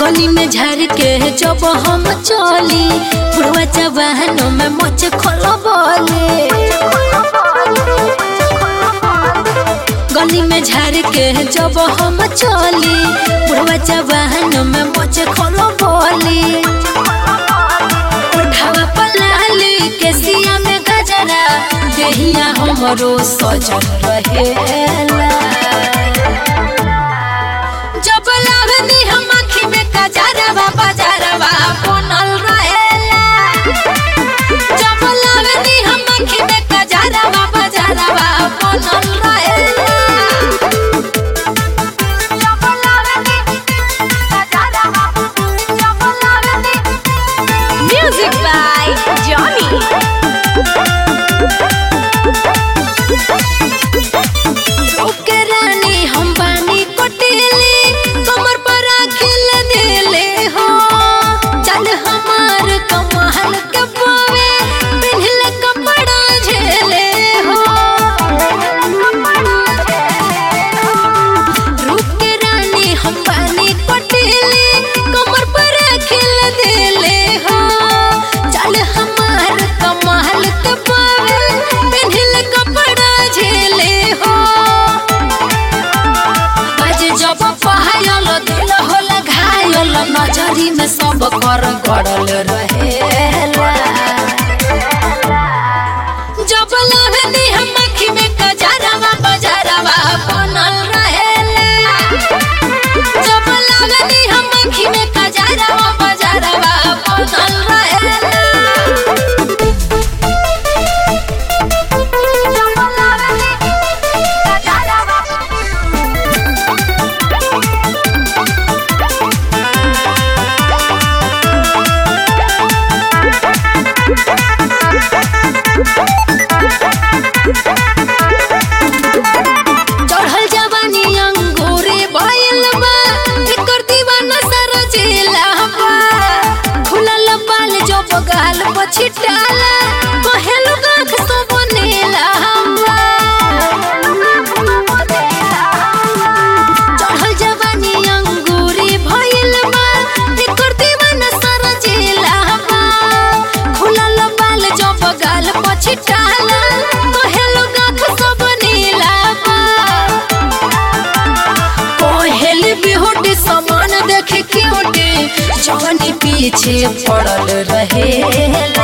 गली में झर के जब हम चली बुढ़वा जवानों में मोच खोलो बोले गली में झर के जब हम चली बुढ़वा जवानों में मोच खोलो बोली उठावा पलाली के सिया में गजरा देहिया हमरो सजन रहेला जब लावनी हम आँखी में कजरवा बजरवा बनल रहेला जब लावनी हम आँखी में कजरवा बजरवा बनल रहेला जब लावनी कजरवा जब लावनी Music by Johnny. ओके रानी हम बानी कोटेले कमर पर राखिल देले हो चल हमार कमाल के पावे पिन्हल कपड़ा झेले हो रूप के रानी हम बानी कोटेले कमर पर राखिल देले हो चल हमार कमाल के पावे पिन्हल कपड़ा झेले हो आज जब पहायल दिल होला घायल नजरी में सब कर गड़ल रहेला जब लहनी हम आँखी में कजरवा बजरवा बनल रहेला जब लहनी हम आँखी में कजरवा बजरवा बनल रहेला जब लहनी कजरवा चढ़ल जवानी अंगूरे भइल बा एकर दीवाना सारा जिला बा खुलल बाल जो बगाल पछिटाला कहे लोग आँख तो बनेला चढ़ल जवानी अंगूरे भइल बा एकर दीवाना सारा जिला बा खुलल बाल जो बगाल पछिटाला कहे लोग आँख तो बनेला बा कोहेल बिहुटी समान देखे क्यूटी जवानी पीछे पड़ल रहेला